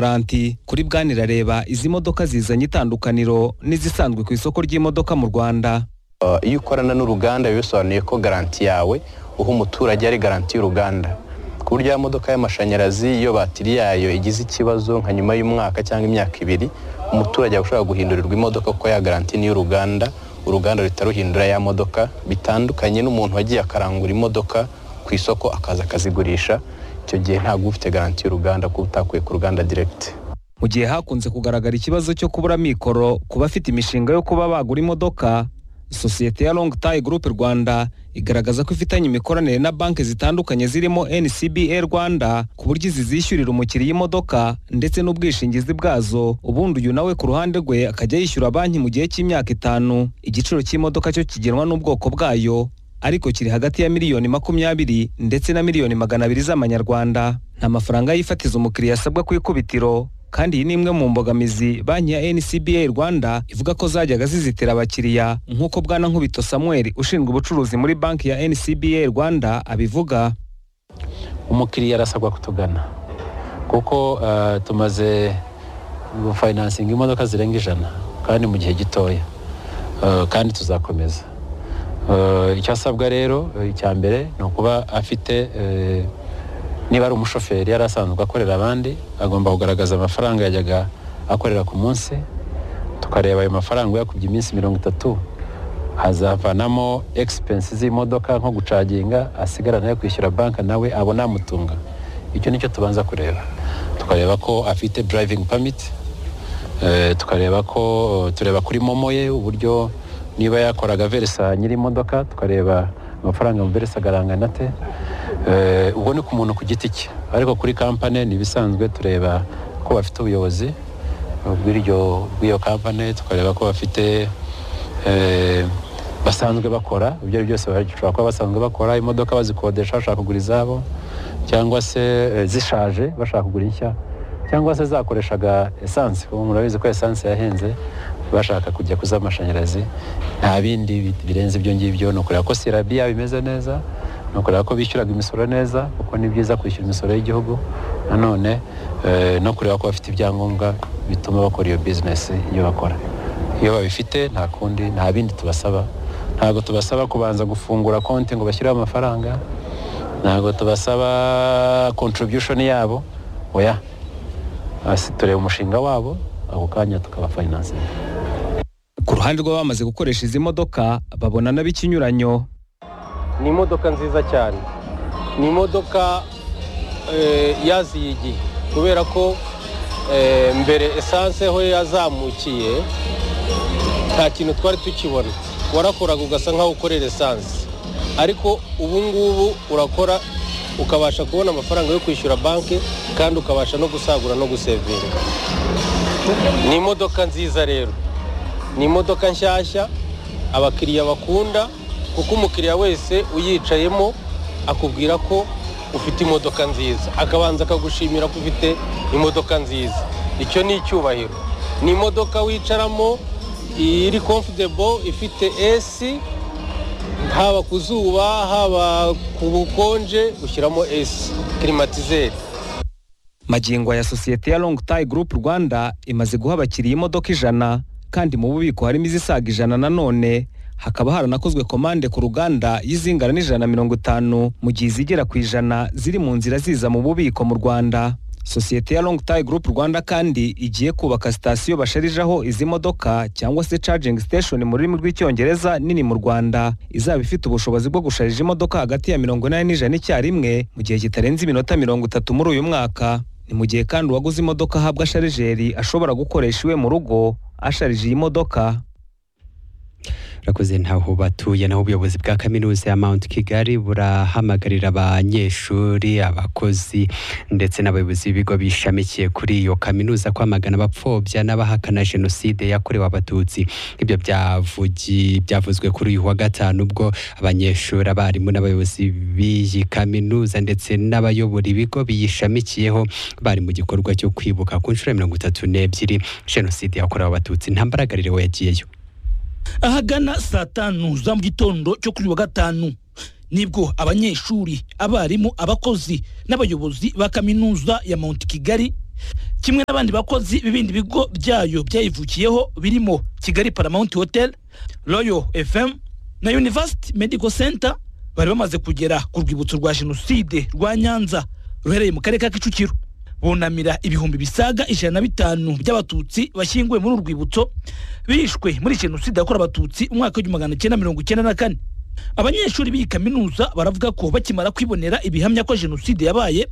garanti kuri bwana irareba izi modoka zizanye itandukaniro n'izisanzwe ku isoko ry'imodoka mu rwanda Uh, iyo ukorana n'uruganda biba bisobanuye ko garanti yawe uha umuturage ari garanti y'uruganda ku buryo ya modoka y'amashanyarazi iyo batiri yayo igize ikibazo nka nyuma y'umwaka cyangwa imyaka ibiri umuturage aba ashobora guhindurirwa imodoka kuko ya garanti n'iy'uruganda uruganda ruhita ruhindura ya modoka bitandukanye n'umuntu wagiye akarangura imodoka ku isoko akaza akazigurisha icyo gihe ntabwo uba ufite garanti y'uruganda kuko utakuye ku ruganda diregiti mu gihe hakunze kugaragara ikibazo cyo kubura mikoro ku bafite imishinga yo kuba bagura imodoka sosiyete ya long tie group rwanda igaragaza ko ifitanye imikoranire na banki zitandukanye zirimo ncba rwanda ku buryo izi zishyurira umukiriya imodoka ndetse n'ubwishingizi bwazo ubundi uyu nawe ku ruhande rwe akajya yishyura banki mu gihe cy'imyaka itanu igiciro cy'imodoka cyo kigenwa n'ubwoko bwayo ariko kiri hagati ya miliyoni makumyabiri ndetse na miliyoni magana abiri z'amanyarwanda nta mafaranga y'ifatizo umukiriya asabwa ku ikubitiro kandi iyi ni imwe mu mbogamizi banki ya ncba rwanda ivuga ko zajyaga zizitira abakiriya nk'uko bwana nkubito samuel ushinzwe ubucuruzi muri banki ya ncba rwanda abivuga umukiriya arasabwa kutugana kuko eh, tumaze gufayinansinga imodoka zirenga ijana kandi mu gihe gitoya Eh, kandi tuzakomeza Eh, icyo asabwa rero eh, icya mbere ni ukuba afite eh, niba ari umushoferi yari asanzwe akorera abandi agomba kugaragaza amafaranga yajyaga akorera ku munsi tukareba ayo mafaranga uyakubye iminsi mirongo itatu hazavanamo egisipensi z'imodoka nko gucaginga asigara nayo kwishyura banki nawe abona amutunga icyo nicyo tubanza kureba tukareba ko afite durayivingi pamiti Eh, tukareba ko tureba kuri momo ye uburyo niba yakoraga verisa nyiri imodoka tukareba amafaranga mu verisa agarangana ate Eh, ubwo ni ku muntu ku giti cye ariko kuri kampani ni ibisanzwe tureba ko bafite ubuyobozi eh, bw'iryo- bw'iyo kampani tukareba ko bafite eh, basanzwe bakora ibyo ari byose bashobora kuba basanzwe bakora imodoka bazikodesha bashaka kugura izabo cyangwa se eh, zishaje bashaka kugura inshya cyangwa se zakoreshaga esanse ubu murabizi ko esanse yahenze bashaka kujya kuz'amashanyarazi nta bindi bi- birenze ibyo ngibyo ni ukureba ko sirabi bimeze neza ni ukureba ko bishyuraga imisoro neza kuko ni byiza kwishyura imisoro y'igihugu nanone eh, no kureba ko bafite ibyangombwa bituma bakora iyo bizinesi iyo bakora iyo babifite nta kundi nta bindi tubasaba ntabwo tubasaba kubanza gufungura konti ngo bashyireho amafaranga ntabwo tubasaba contribution yabo oya hasi tureba umushinga wabo ako kanya tukabafayinansinga ku ruhande rw'abamaze gukoresha izi modoka babona nab'ikinyuranyo ni imodoka nziza cyane ni imodoka eh, yaziye igihe kubera ko eh, mbere esanse ho yazamukiye nta kintu twari tukibona warakoraga ugasa nk'aho ukorera esanse ariko ubu ngubu urakora ukabasha kubona amafaranga yo kwishyura banki kandi ukabasha no gusagura no gusevinga ni imodoka nziza rero ni imodoka nshyashya abakiriya bakunda kuko umukiriya wese uyicayemo akubwira ko ufite imodoka nziza akabanza akagushimira ko ufite imodoka nziza icyo ni icyubahiro ni imodoka wicaramo iri comfortable ifite esi haba ku zuba haba ku bukonje ushyiramo esi klimatizeri magingo aya sosiyete ya long tie group rwanda imaze guha abakiriya imodoka ijana kandi mu bubiko harimo izisaga ijana nanone hakaba haranakozwe komande ku ruganda y'izingana n'ijana na mirongo itanu mu gihe izigera ku ijana ziri mu nzira ziza mu bubiko mu rwanda sosiyete ya long tie group rwanda kandi igiye kubaka sitasiyo basharijaho izi modoka cyangwa se charging station mu rurimi rw'icyongereza nini mu rwanda izaba ifite ubushobozi bwo gusharija imodoka hagati ya mirongo inani n'ijana icyarimwe mu gihe kitarenze iminota mirongo itatu muri uyu mwaka ni mu gihe kandi uwaguze imodoka ahabwa sharijeri ashobora gukoresha iwe mu rugo asharije iyi modoka urakoze ntaho batuye naho ubuyobozi bwa kaminuza ya Mount Kigali burahamagarira abanyeshuri abakozi ndetse n'abayobozi b'ibigo bishamikiye kuri iyo kaminuza kwamagana abapfobya n'abahakana jenoside yakorewe abatutsi ibyo byavugi byavuzwe kuri uyu wa gatanu ubwo abanyeshuri abarimu n'abayobozi b'iyi kaminuza ndetse n'abayobora ibigo biyishamikiyeho bari mu gikorwa cyo kwibuka ku nshuro ya mirongo itatu n'ebyiri jenoside yakorewe abatutsi nta mbaragarire yagiyeyo ahagana saa tanu za mu gitondo cyo kuri uyu wa gatanu nibwo abanyeshuri abarimu abakozi n'abayobozi ba kaminuza ya mount kigali kimwe n'abandi bakozi b'ibindi bigo byayo byayivukiyeho birimo kigali paramount hotel royal fm na university medical center bari bamaze kugera ku rwibutso rwa jenoside rwa nyanza ruherereye mu karere ka kicukiro bunamira ibihumbi bisaga ijana na bitanu by'abatutsi bashyinguwe muri uru rwibutso bishwe muri jenoside yakorewe abatutsi mu mwaka w'igihumbi magana cyenda mirongo icyenda na kane abanyeshuri b'iyi kaminuza baravuga ko bakimara kwibonera ibihamya ko jenoside yabaye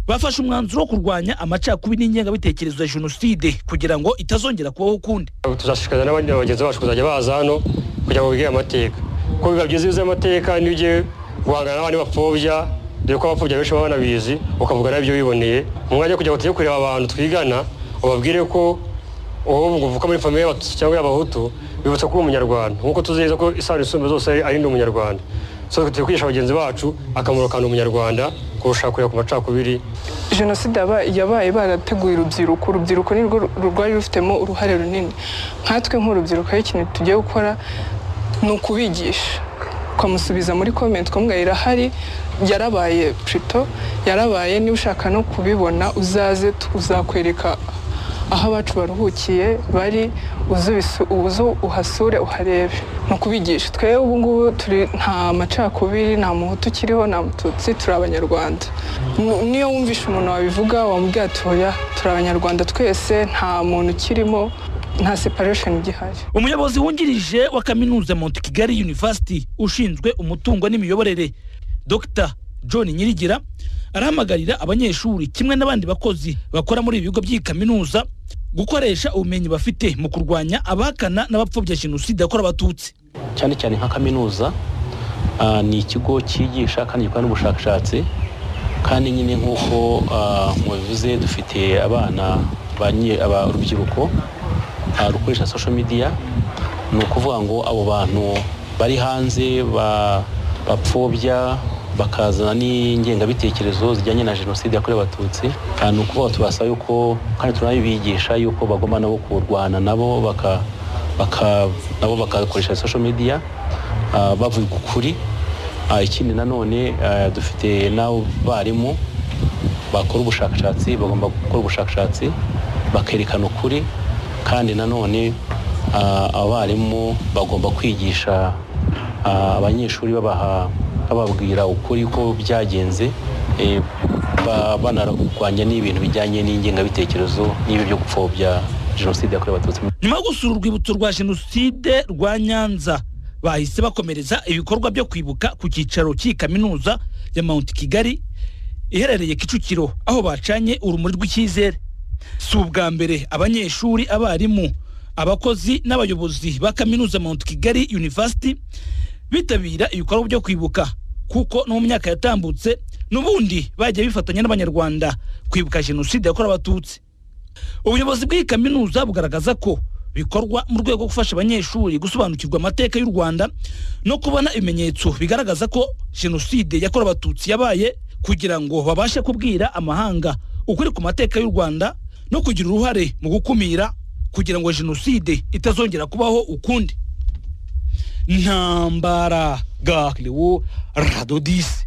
bafashe umwanzuro wo kurwanya amacakubiri n'ingengabitekerezo ya jenoside kugira ngo itazongera kubaho ukundi tuzashishikariza n'abandi bagenzi bacu kuzajya baza hano kugira ngo bige amateka kuko biba byiza iyo uzi amateka niyo ugiye guhangana n'abandi bapfobya dore ko abapfobya benshi baba banabizi ukavuga nabyo wiboneye mu mwanya wo kugira ngo tujye kureba abantu twigana ubabwire ko ubu uvuka muri famiye y'abatutsi cyangwa y'abahutu bibutsa ko uri umunyarwanda nk'uko tuzi ko isano isumba zose ari ndi umunyarwanda so turi kwigisha bagenzi bacu akamaro ka ndi umunyarwanda kurusha kureba ku macakubiri jenoside yaba- yabaye barateguye urubyiruko urubyiruko ni rwo rwari rufitemo uruhare runini nkatwe nk'urubyiruko aho ikintu tugiye gukora ni ukubigisha ukamusubiza muri komenti ukamubwira irahari yarabaye purito yarabaye niba ushaka no kubibona uzaze uzakwereka aho abacu baruhukiye bari uze ubisu- uze uhasure uharebe ni ukubigisha twe ubu ngubu turi nta macakubiri nta muhutu ukiriho nta mututsi turi abanyarwanda N- niyo wumvishe umuntu wabivuga wamubwira ati oya turi abanyarwanda twese nta muntu ukirimo nta separesheni igihari umuyobozi wungirije wa kaminuza Mount Kigali University ushinzwe umutungo n'imiyoborere Dr John Nyirigira arahamagarira abanyeshuri kimwe n'abandi bakozi bakora muri ibi bigo by'iyi kaminuza gukoresha ubumenyi bafite mu kurwanya abahakana n'abapfobya jenoside yakorewe abatutsi cyane cyane nka kaminuza ah, ni ikigo cyigisha kandi gikora n'ubushakashatsi kandi nyine nk'uko ah, mubivuze dufite abana banye- aba- urubyiruko ah, rukoresha social media ni ukuvuga ngo abo bantu bari hanze ba- bapfobya bakazana n'ingengabitekerezo zijyanye na jenoside yakorewe abatutsi Ah, ni ukuvuga ngo tubasaba yuko kandi turanabibigisha yuko bagomba nabo kurwana nabo baka baka- nabo bakakoresha social media ah, bavuga ukuri Ah, ikindi nanone ah, dufite n'abarimu bakora ubushakashatsi bagomba gukora ubushakashatsi bakerekana ukuri kandi nanone ah, abarimu bagomba kwigisha ah, abanyeshuri babaha bababwira ukuri ko byagenze eh, ba- banarwanya n'ibintu bijyanye n'ingengabitekerezo n'ibi byo gupfobya jenoside yakorewe abatutsi nyuma yo gusura urwibutso rwa jenoside rwa nyanza bahise bakomereza ibikorwa byo kwibuka ku cyicaro cy'iyi kaminuza ya mount kigali iherereye kicukiro aho bacanye urumuri rw'icyizere si ubwa mbere abanyeshuri abarimu abakozi n'abayobozi ba kaminuza mount kigali university bitabira ibikorwa byo kwibuka kuko no mu myaka yatambutse n'ubundi bagiye bifatanya n'abanyarwanda kwibuka jenoside yakorewe abatutsi ubuyobozi bw'iyi kaminuza bugaragaza ko bikorwa mu rwego rwo gufasha abanyeshuri gusobanukirwa amateka y'u rwanda no kubona ibimenyetso bigaragaza ko jenoside yakorewe abatutsi yabaye kugira ngo babashe kubwira amahanga ukuri ku mateka y'u rwanda no kugira uruhare mu gukumira kugira ngo jenoside itazongera kubaho ukundi ntambara gakiriwo radodisi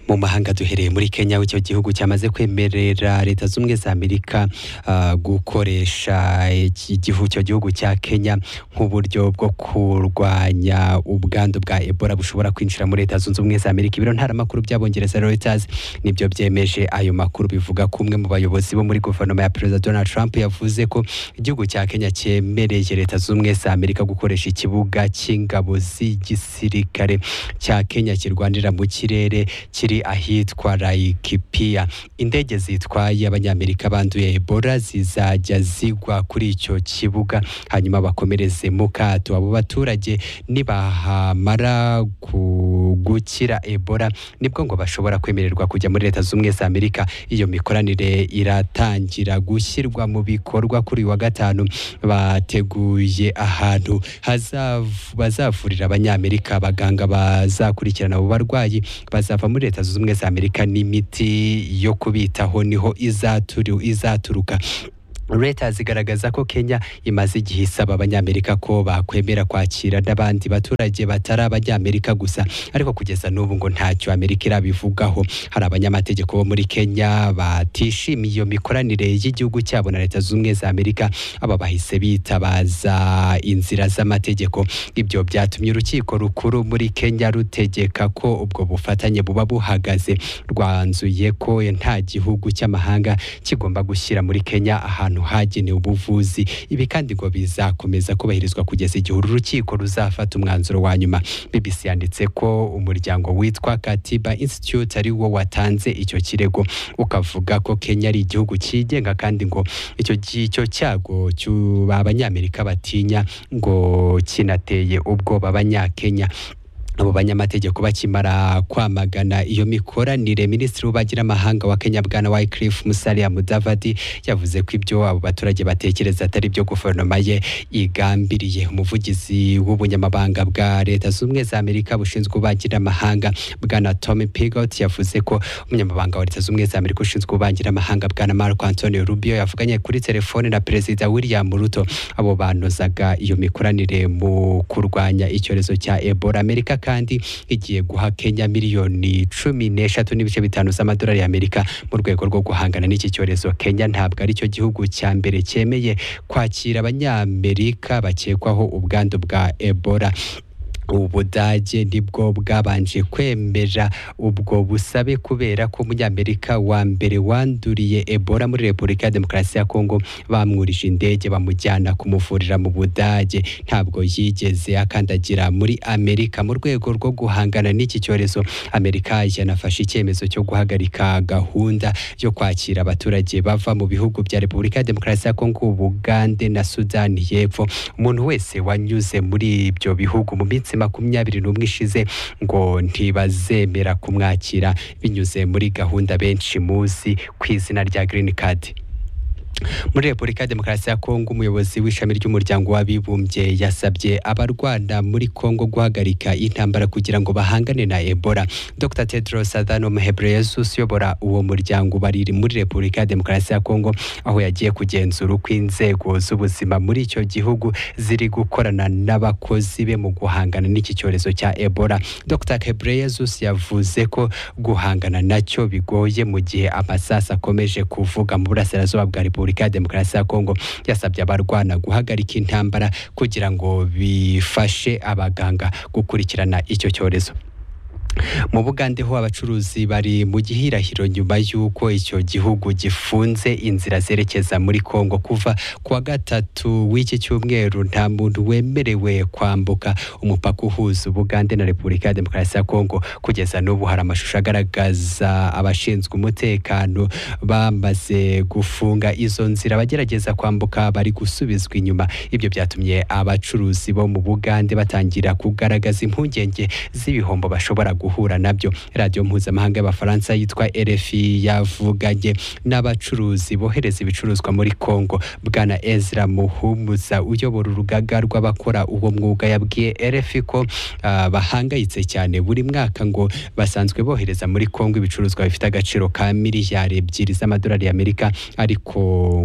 mu mahanga duhereye muri kenya aho icyo gihugu cyamaze kwemerera leta z'ubumwe za amerika ah, gukoresha iki gihugu icyo gihugu cya kenya nk'uburyo bwo kurwanya ubwandu bwa ebola bushobora kwinjira muri leta zunze ubumwe za amerika ibiro ntaramakuru by'abongereza reuters nibyo byemeje ayo makuru bivuga ko umwe mu bayobozi bo muri guverinoma ya perezida donald trump yavuze ko igihugu cya kenya cyemereye leta zunze ubumwe za amerika gukoresha ikibuga cy'ingabo z'igisirikare cya kenya kirwanira mu kirere kiri ahitwa Laikipia. Indege zitwaye abanyamerika banduye Ebola zizajya zigwa kuri icyo kibuga hanyuma bakomereze mu kato. Abo baturage nibahamara ku- gukira Ebola nibwo ngo bashobora kwemererwa kujya muri Leta Zunze Ubumwe za Amerika. Iyo mikoranire iratangira gushyirwa mu bikorwa kuri uyu wa gatanu bateguye ahantu hazav- bazavurira abanyamerika abaganga bazakurikirana abo barwayi bazava muri leta zunze ubumwe za amerika n'imiti yo kubitaho niho izaturu- izaturuka leta zigaragaza ko kenya imaze igihe isaba abanyamerika ko bakwemera kwakira n'abandi baturage batari abanyamerika gusa ariko kugeza n'ubu ngo ntacyo amerika irabivugaho hari abanyamategeko bo muri kenya batishimiye iyo mikoranire y'igihugu cyabo na leta z'ubumwe za amerika aba bahise bitabaza inzira z'amategeko ibyo byatumye urukiko rukuru muri kenya rutegeka ko ubwo bufatanye buba buhagaze rwanzuye ko nta gihugu cy'amahanga kigomba gushyira muri kenya ahantu ahantu hagenewe ubuvuzi ibi kandi ngo bizakomeza kubahirizwa kugeza igihe uru rukiko ruzafata umwanzuro wa nyuma bbc yanditse ko umuryango witwa katiba institute ari wo watanze icyo kirego ukavuga ko kenya ari igihugu cyigenga kandi ngo icyo icyo cyago cy'ubu abanyamerika batinya ngo kinateye ubwoba abanyakenya abo banyamategeko bakimara kwamagana iyo mikoranire minisitiri w'ububanyiramahanga wa kenya bwana wycliffe musalia mudavadi yavuze ko ibyo abo baturage batekereza atari byo guverinoma ye igambiriye umuvugizi w'ubunyamabanga bwa leta z'ubumwe za amerika bushinzwe ububanyiramahanga bwana tommy pigot yavuze ko umunyamabanga wa leta z'ubumwe za amerika ushinzwe ububanyiramahanga bwana marco antonio rubio yavuganye kuri telefone na perezida william ruto abo banozaga iyo mikoranire mu kurwanya icyorezo cya ebola amerika kandi igiye guha kenya miliyoni cumi n'eshatu n'ibice bitanu z'amadolari y'amerika mu rwego rwo guhangana n'iki cyorezo kenya ntabwo aricyo gihugu cya mbere cyemeye kwakira abanyamerika bakekwaho ubwandu bwa ebola ubudage nibwo bwabanje kwemera ubwo busabe kubera ko umunyamerika wa mbere wanduriye ebola muri repubulika ya demokarasi ya kongo bamwurije indege bamujyana kumuvurira mu budage ntabwo yigeze akandagira muri amerika mu rwego rwo guhangana n'iki cyorezo amerika yanafashe icyemezo cyo guhagarika gahunda yo kwakira abaturage bava mu bihugu bya repubulika ya demokarasi ya kongo ubugande na sudani y'epfo umuntu wese wanyuze muri ibyo bihugu mu minsi makumyabiri n'umwe ishize ngo ntibazemera kumwakira binyuze muri gahunda benshi muzi ku izina rya girini kadi muri repubulika ya demokarasi ya kongo umuyobozi w'ishami ry'umuryango w'abibumbye yasabye abarwana muri kongo guhagarika intambara kugira ngo bahangane na ebola dr tedros adhanom ghebreyesus uyobora uwo muryango bariri muri repubulika ya demokarasi ya kongo aho yagiye kugenzura uko inzego z'ubuzima muri icyo gihugu ziri gukorana n'abakozi be mu guhangana n'iki cyorezo cya ebola dr ghebreyesus yavuze ko guhangana nacyo bigoye mu gihe amasasi akomeje kuvuga mu burasirazuba bwa repubulika repubulika ya demokarasi ya kongo yasabye abarwana guhagarika intambara kugira ngo bifashe abaganga gukurikirana icyo cyorezo mu bugande ho abacuruzi bari mu gihirahiro nyuma y'uko icyo gihugu gifunze inzira zerekeza muri kongo kuva ku wa gatatu w'iki cyumweru nta muntu wemerewe kwambuka umupaka uhuza ubugande na repubulika ya demokarasi ya kongo kugeza n'ubu hari amashusho agaragaza abashinzwe umutekano bamaze gufunga izo nzira abagerageza kwambuka bari gusubizwa inyuma ibyo byatumye abacuruzi bo mu bugande batangira kugaragaza impungenge z'ibihombo bashobora guha guhura nabyo radiyo mpuzamahanga y'abafaransa yitwa RFI yavuganye n'abacuruzi bohereza ibicuruzwa muri Kongo bwana Ezra Muhumuza uyobora urugaga rw'abakora uwo mwuga yabwiye RFI ko ah, bahangayitse cyane buri mwaka ngo basanzwe bohereza muri Kongo ibicuruzwa bifite agaciro ka miliyari ebyiri z'amadolari y'Amerika ariko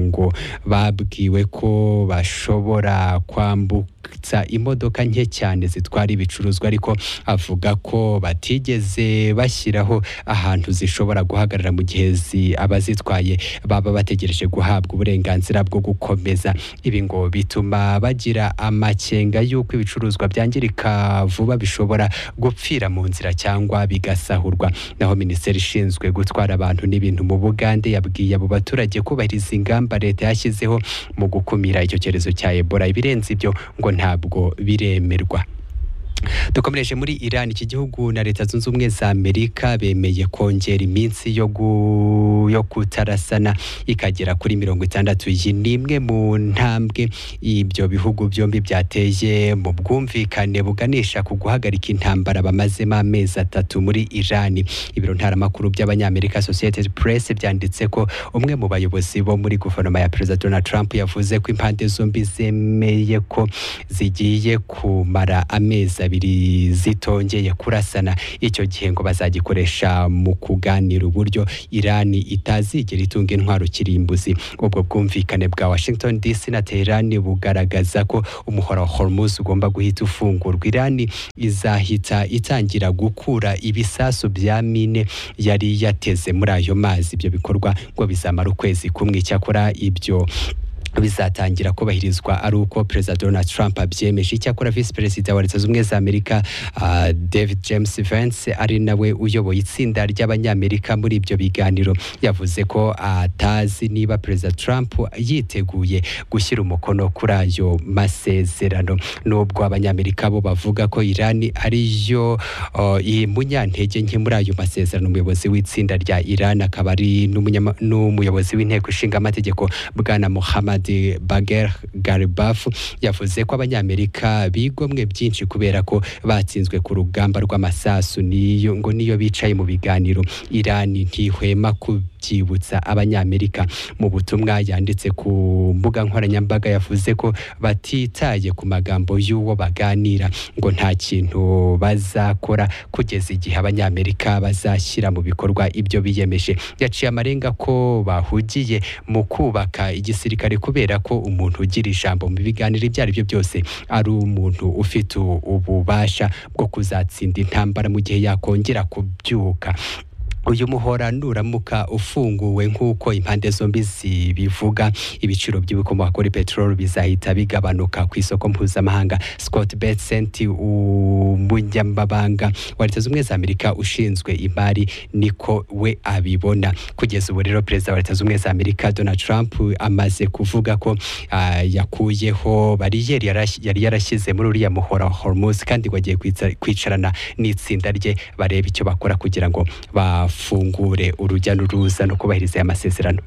ngo babwiwe ko bashobora kwambutsa imodoka nke cyane zitwara ibicuruzwa ariko avuga ko bati batigeze bashyiraho ahantu zishobora guhagarara mu gihe abazitwaye baba bategereje guhabwa uburenganzira bwo gukomeza ibi ngo bituma bagira amakenga y'uko ibicuruzwa byangirika vuba bishobora gupfira mu nzira cyangwa bigasahurwa naho minisiteri ishinzwe gutwara abantu n'ibintu mu bugande yabwiye abo baturage kubahiriza ingamba leta yashyizeho mu gukumira icyo cyorezo cya ebola ibirenze ibyo ngo ntabwo biremerwa dukomereje muri Iran iki gihugu na leta zunze ubumwe za Amerika bemeye kongera iminsi yo gu... yo kutarasana ikagera kuri mirongo itandatu iyi ni imwe mu ntambwe ibyo bihugu byombi byateye mu bwumvikane buganisha ku guhagarika intambara bamazemo amezi atatu muri Iran ibiro ntaramakuru by'abanyamerika Associated Press byanditse ko umwe mu bayobozi bo muri guverinoma ya Perezida Donald Trump yavuze ko impande zombi zemeye ko zigiye kumara amezi makumyabiri zitongeye kurasana icyo gihe ngo bazagikoresha mu kuganira uburyo irani itazigera itunga intwaro kirimbuzi ubwo bwumvikane bwa washington dc na teherani bugaragaza ko umuhora wa hormuz ugomba guhita ufungurwa irani izahita itangira gukura ibisasu bya mine yari yateze muri ayo mazi ibyo bikorwa ngo bizamara ukwezi kumwe icyakora ibyo bizatangira kubahirizwa ari uko perezida donald trump abyemeje icyakora visi perezida wa leta zunze ubumwe za amerika ah, david james vance ari nawe uyoboye itsinda ry'abanyamerika muri ibyo biganiro yavuze ko atazi niba perezida trump yiteguye gushyira umukono kuri ayo masezerano nubwo abanyamerika bo bavuga ko irani ariyo oh, iyi munyantege nke muri ayo masezerano umuyobozi w'itsinda rya irani akaba ari n'umunyama- n'umuyobozi w'inteko ishinga amategeko bwana muhammad bager garibaf yavuze ko abanyamerika bigomwe byinshi kubera ko batsinzwe ku rugamba rw'amasasu niyo ngo niyo bicaye mu biganiro irani ntihwema kubyibutsa abanyamerika mu butumwa yanditse ku mbuga nkoranyambaga yavuze ko batitaye ku magambo y'uwo baganira ngo nta kintu bazakora kugeza igihe abanyamerika bazashyira mu bikorwa ibyo biyemeje yaciye amarenga ko bahugiye mu kubaka igisirikare kubera ko umuntu ugira ijambo mu biganiro ibyo ari byo byose ari umuntu ufite ububasha bwo kuzatsinda intambara mu gihe yakongera kubyuka uyu muhora nuramuka ufunguwe nk'uko impande zombi zibivuga ibiciro by'ibikomoka kuri peteroli bizahita bigabanuka ku isoko mpuzamahanga scott betsent umunyamabanga wa leta zunze ubumwe za amerika ushinzwe imari niko we abibona kugeza ubu rero perezida wa leta zunze ubumwe za amerika donald trump amaze kuvuga ko ah, yakuyeho bariyeri yarash- yari yarashyize muri uriya muhora wa hormuz kandi ngo agiye kwica- kwicarana n'itsinda rye barebe icyo bakora kugira ngo bafungure urujya n'uruza no kubahiriza aya masezerano